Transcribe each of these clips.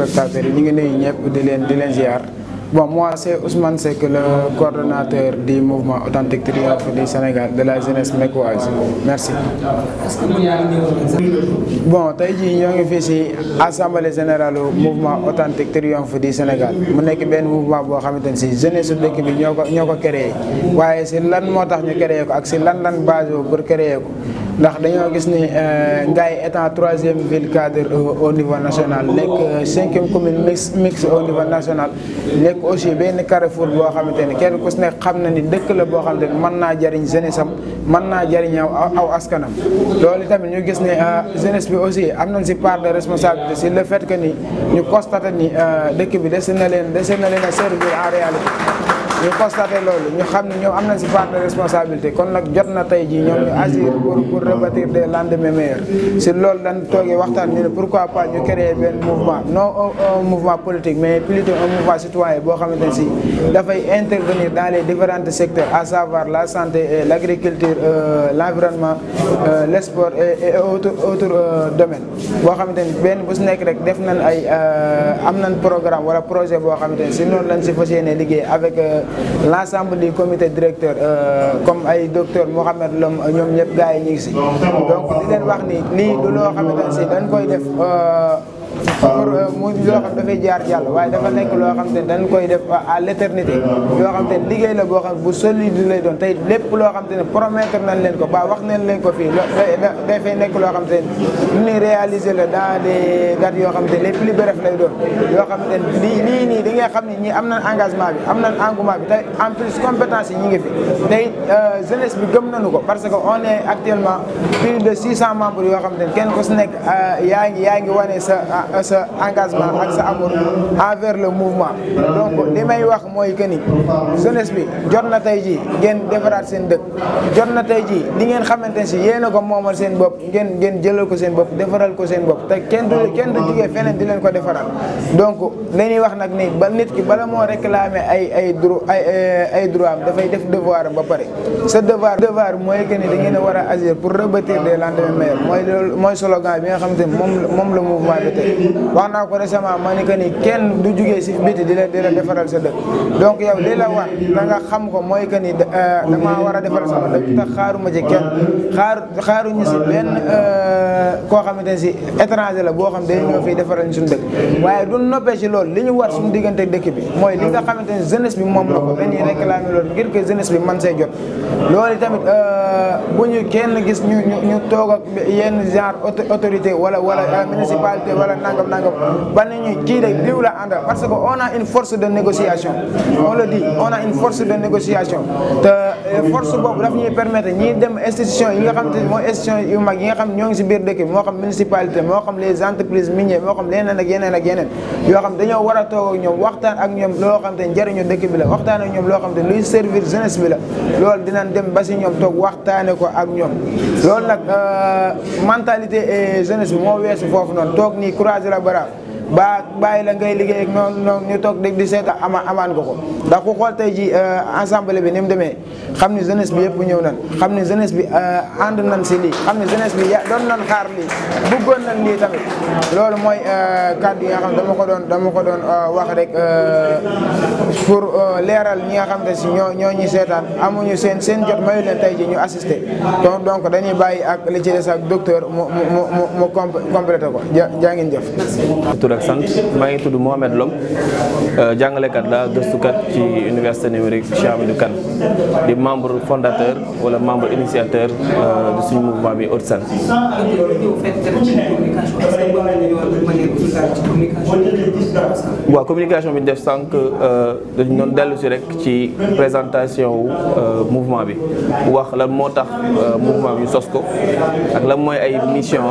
téléspectateurs yi ñu ngi nuyu ñëpp di leen di leen ziar bon moi c'est Ousmane Seck le coordonnateur du mouvement authentique triomphe du Sénégal de la jeunesse mecquoise merci. bon tey jii ñoo ngi fii ci assemblée générale mouvement authentique triomphe du Sénégal mu nekk benn mouvement boo xamante ne ci jeunesse su dëkk bi ñoo ko ñoo ko créé waaye ci lan moo tax ñu créé ko ak ci lan lan basé pour créé ko. ndax dañoo gis ni Ngaye étant troisième ville cadre au niveau national nekk cinquième commune mix mix au niveau national nekk aussi benn carrefour boo xamante ni kenn ku si nekk xam na ni dëkk la boo xamante ni mën naa jariñ jeunesse am mën naa jariñ aw askanam loolu tamit ñu gis ne jeunesse bi aussi am nañ si part de responsabilité si le fait que ni ñu constaté ni dëkk bi dese na leen dese na leen a servir en réalité ñu constaté loolu ñu xam ne ñoom am nañ si part de responsabilité kon nag jot na tey jii ñoom ñu agir pour pour rebâtir des lendemains meilleurs si loolu dañ toogee waxtaan ñu ne pourquoi pas ñu créer benn mouvement non un mouvement politique mais plutôt un mouvement citoyen boo xamante ne si dafay intervenir dans les différents secteurs à savoir la santé et l' agriculture l' environnement le sport et autres autres domaines boo xamante ni benn bu si nekk rek def nañ ay am nañ programme wala projet boo xamante ni si noonu lañ si fas yéene liggéey avec l'ensemble du comité directeur comme ay docteur Mohamed Lom ñoom ñëpp gars yi ñu ngi si donc di leen wax ni lii du loo xamante ne si dañ koy def pour mu loo xam dafay jaar jàll waaye dafa nekk loo xam te ne dañ koy def à l'éternité yoo xam te ne liggéey la boo xam bu solide lay doon tey lépp loo xam te ne promettre nañ leen ko ba wax nañ leen ko fii dafay nekk loo xam te ne lu ñuy réaliser la dans des dates yoo xam te ne les plus brefs lay doon yoo xam te ne lii lii nii di nga xam ne ñi am nañ engagement bi am nañ engouement bi te en plus compétence yi ñi ngi fi tey jeunesse bi gëm nañu ko parce que on est actuellement plus de 600 membres yoo xam te ne kenn ku si nekk yaa ngi yaa ngi wane sa sa engagement ak sa amour envers le mouvement donc li may wax mooy que ni jeunesse bi jot na tey jii ngeen defaraat seen dëkk jot na tey jii li ngeen xamante ne si yéen a ko moomal seen bopp ngeen ngeen jëlal ko seen bopp defaral ko seen bopp te kenn du kenn du jugee feneen di leen ko defaral donc li ñuy wax nag ni ba nit ki bala moo réclamer ay ay droit ay ay droit am dafay def devoir am ba pare sa devoir devoir mooy que ni da ngeen a war a agir pour rebâtir des lendemains meilleurs mooy loolu mooy slogan bi nga xamante ni moom moom la mouvement bi tey wax naa ko récemment ma ni que ni kenn du jugee si biti di la di la defaral sa dëkk donc yow li la war da nga xam ko mooy que ni damaa war a defaral sama dëkk te xaaruma ci kenn xaar xaaruñu si benn koo xamante ne si étranger la boo xam day ñëw fii defaral ñu suñu dëkk waaye du noppee ci loolu li ñu war suñu diggante dëkk bi mooy li nga xamante ne jeunesse bi moom la ko dañuy réclamer loolu ngir que jeunesse bi man say jot loolu tamit bu ñu kenn gis ñu ñu ñu toog ak yenn genre autorité wala wala municipalité wala nangam nangam ba ne ñu kii rek diw la àndal parce que on a une force de négociation on le dit on a une force de négociation te force boobu daf ñuy permettre ñiy dem institution yi nga xam te mooy institution yu mag yi nga xam ñoo ngi si biir dëkk bi moo xam municipalité moo xam les entreprises minières moo xam leneen ak yeneen ak yeneen yoo xam dañoo war a toog ak ñoom waxtaan ak ñoom loo xam te njëriñu dëkk bi la waxtaan ak ñoom loo xam te luy servir jeunesse bi la loolu dinañ dem ba si ñoom toog waxtaane ko ak ñoom loolu nag mentalité et jeunesse bi moo weesu foofu noonu toog nii croiser la bara ba bàyyi la ngay liggéey ak noonu noonu ñu toog dégg di seeta ama amaan ko ko ndax ku xool tey ji ensemble bi ni mu demee xam ni jeunesse bi yëpp ñëw nan xam ni jeunesse bi ànd nañ si lii xam ni jeunesse bi ya doon nañ xaar lii bëggoon nañ lii tamit loolu mooy kàddu yi nga xam dama ko doon dama ko doon wax rek pour leeral ñi nga xam ne si ñoo ñoo ñuy seetaan amuñu seen seen jot mayu leen tey ji ñu assisté donc donc dañuy bàyyi ak li ci des ak docteur mu mu mu mu complété ko jaa ngeen jëf tur ak sant maa ngi tudd Mohamed Lom jàngalekat la gëstukat ci université numérique Cheikh Hamidou Kane di membre fondateur wala membre initiateur de suñu mouvement bi Haute-Saône waaw communication bi ñu def sànq dañu doon dellu si rek ci présentation wu mouvement bi wax lan moo tax mouvement bi ñu sos ko ak lan mooy ay mission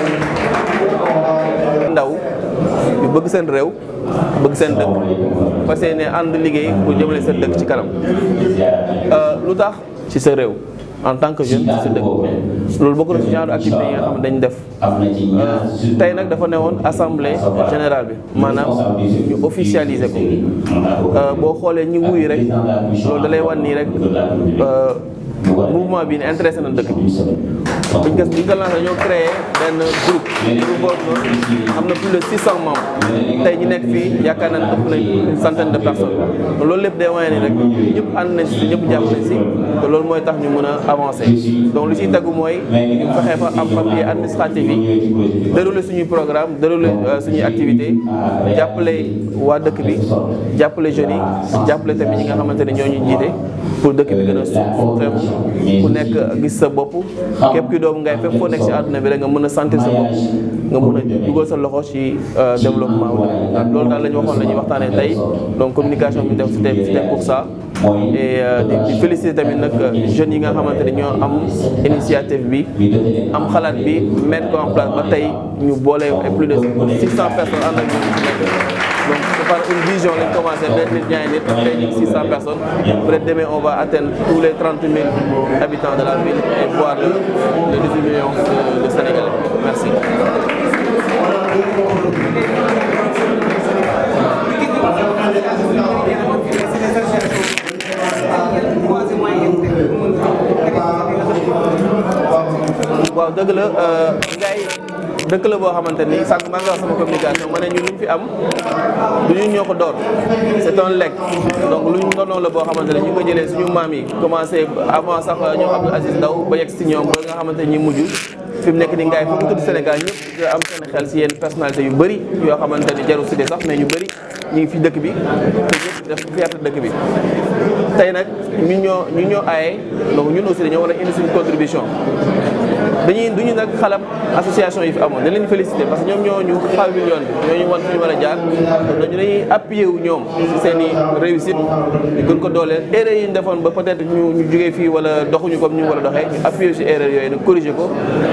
ndaw yu bëgg seen réew bëgg seen dëkk fas yéene ànd liggéey pour jëmale seen dëkk ci kanam lu tax ci sa réew en tant que jeune ci sa dëkk loolu bokk na ci genre activité yi nga xam ne dañ def tey nag dafa newoon assemblée générale bi maanaam ñu officialiser ko boo xoolee ñi wuy rek loolu da lay wan nii rek mouvement bi ne intéressé na dëkk bi buñ ko buñ ko lancé ñoo créé benn groupe groupe boobu noonu am na plus de 600 membres tey ñi nekk fii yaakaar naa ne ëpp nañ une centaine de personnes loolu lépp day wane ni rek ñëpp ànd nañ si ñëpp jàpp nañ si te loolu mooy tax ñu mën a avancer donc lu ciy tegu mooy ñu fexe fa am papier administratif yi dérouler suñuy programme dérouler suñuy activité jàppale waa dëkk bi jàppale jeunes yi jàppale tamit ñi nga xamante ne ñoo ñu jiite pour dëkk bi gën a suuxeeku ku nekk gis sa bopp képp ki doomu ngay fépp foo nekk si àdduna bi rek nga mën a sentir sa bopp nga mën a dugal sa loxo ci développement wu dëkk loolu daal la ñu waxoon la ñuy waxtaanee tey donc communication bi def c'était c'était pour ça et di féliciter tamit nag jeunes yi nga xamante ne ñoo am initiative bi am xalaat bi mettre ko en place ba tey ñu boole ay plus de 600 personnes ànd ak ñoom ci nekk donc c'est par une vision lañ commencé benn nit ñaari nit tey ñu ngi 600 personnes peut-être demain on va atteindre tous les 30 000 habitants de la ville et voire les 18 millions de, de Sénégalais merci. waaw dëgg la ngay dëkk la boo xamante ni sànq maa ngi wax sama communication ma ne ñun luñ fi am du ñun ñoo ko door c'est un legs donc luñ ndonoon la boo xamante ne ñu ngi ko jëlee suñu maam yi commencé avant sax ñoom Abdou Aziz Ndaw ba yegg si ñoom ba nga xamante ni mujj fi mu nekk ni ngaay fu mu tudd Sénégal ñëpp am seen xel si yenn personnalité yu bëri yoo xamante ni jarul cité sax mais ñu bëri ñu ngi fi dëkk bi te ñëpp def fierté dëkk bi tey nag ñu ñoo ñu ñoo aaye donc ñun aussi dañoo war a indi suñu contribution dañuy duñu nag xalam association yi fi amoon dañ leen félicité parce que ñoom ñoo ñu xawil yoon bi ñoo ñu wan fi ñu war a jaar dañu dañuy appuyé wu ñoom si seen i réussite ñu gën ko dooleel erreur yi ñu defoon ba peut être ñu ñu jógee fii wala doxuñu comme ñu war a doxee ñu appuyé si erreur yooyu nag corrigé ko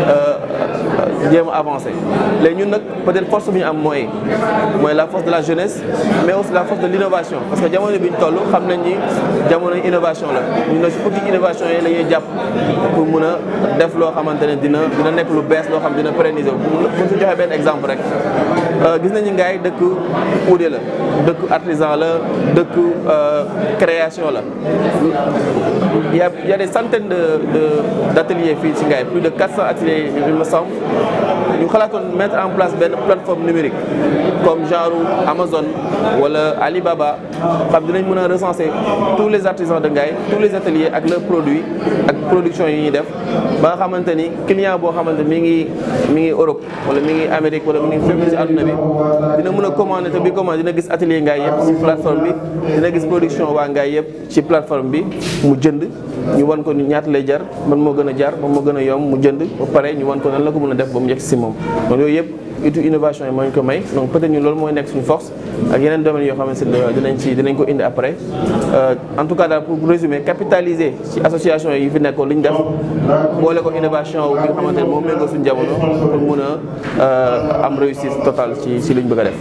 jéem a avancé léegi ñun nag peut être force bi ñu am mooy mooy la force de la jeunesse mais aussi la force de l' innovation parce que jamono bi ñu toll xam nañ ni jamono innovation la ñu ne si petite innovation yi la ñuy jàpp pour mun a def loo xamante ne dina dina nekk lu bees loo xam dina pérenniser bu su joxee benn exemple rek gis nañu ngaay dëkk uude la dëkk artisan la dëkk création la il y a il y a des centaines de de d' ateliers fii ci ngaay plus de 400 ateliers il me semble ñu xalaatoon mettre en place benn plateforme numérique comme genre Amazon wala Alibaba xam dinañ mën a recenser tous les artisans de Ngaye tous les ateliers ak leurs produits ak production yi ñuy def ba nga xamante ni client boo xamante mi ngi mi ngi Europe wala mi ngi Amérique wala mi ngi fépp ci àdduna bi dina mën a commander te bi commande dina gis atelier Ngaye yëpp ci plateforme bi dina gis production waa Ngaye yëpp ci plateforme bi mu jënd ñu wan ko ni ñaata lay jar man moo gën a jar man moo gën a yomb mu jënd ba pare ñu wan ko nan la ko mën a def ba mu yegg si moom donc yooyu yëpp itu innovation yi moo ñu ko may donc peut-être ñun loolu mooy nekk suñu force ak yeneen domaines yoo xamante ne dinañ ci dinañ ko indi après en tout cas daal pour résumer capitaliser ci association yi fi nekkoon li ñu def boole ko innovation bi nga xamante ne moom méngoo suñu jamono pour mun a am réussite totale ci ci li ñu bëgg a def.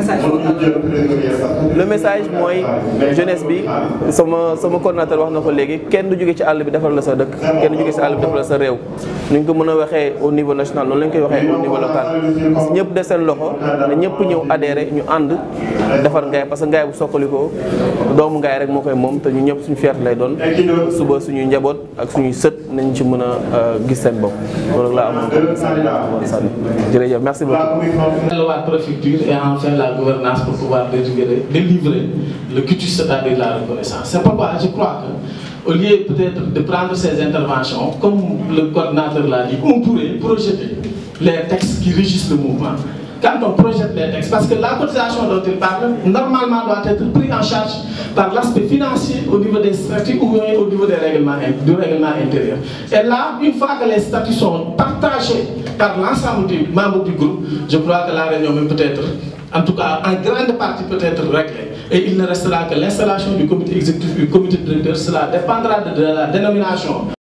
le message mooy jeunesse bi sama sama coordinateur wax na ko léegi kenn du jóge ci àll bi defal la sa dëkk kenn du jóge ci àll bi defal la sa réew ni ñu ko mën a waxee au niveau national noonu la ñu koy waxee au niveau local. ñëpp def seen loxo ne ñëpp ñëw adhéré ñu ànd defar Ngaye parce que Ngaye bu sokkalikoo doomu Ngaye rek moo koy moom te ñu ñëpp suñu fierté lay doon suba suñuy njaboot ak suñuy sët nañ ci mën a gis seen bopp loolu laa amoon ko sànni jërëjëf merci beaucoup. la préfecture et enfin la gouvernance pour pouvoir délivrer délivrer le cutus c'est-à-dire la reconnaissance c'est pourquoi je crois que au lieu peut-être de prendre ces interventions comme le coordinateur l'a dit on pourrait projeter les textes qui régissent le mouvement. Quand on projette les textes, parce que la cotisation dont il parle, normalement doit être prise en charge par l'aspect financier au niveau des statuts ou au niveau des règlements, du règlement intérieur. Et là, une fois que les statuts sont partagés par l'ensemble des membres du groupe, je crois que la réunion même peut être, en tout cas en grande partie peut être réglée. Et il ne restera que l'installation du comité exécutif du comité directeur, cela dépendra de, de la dénomination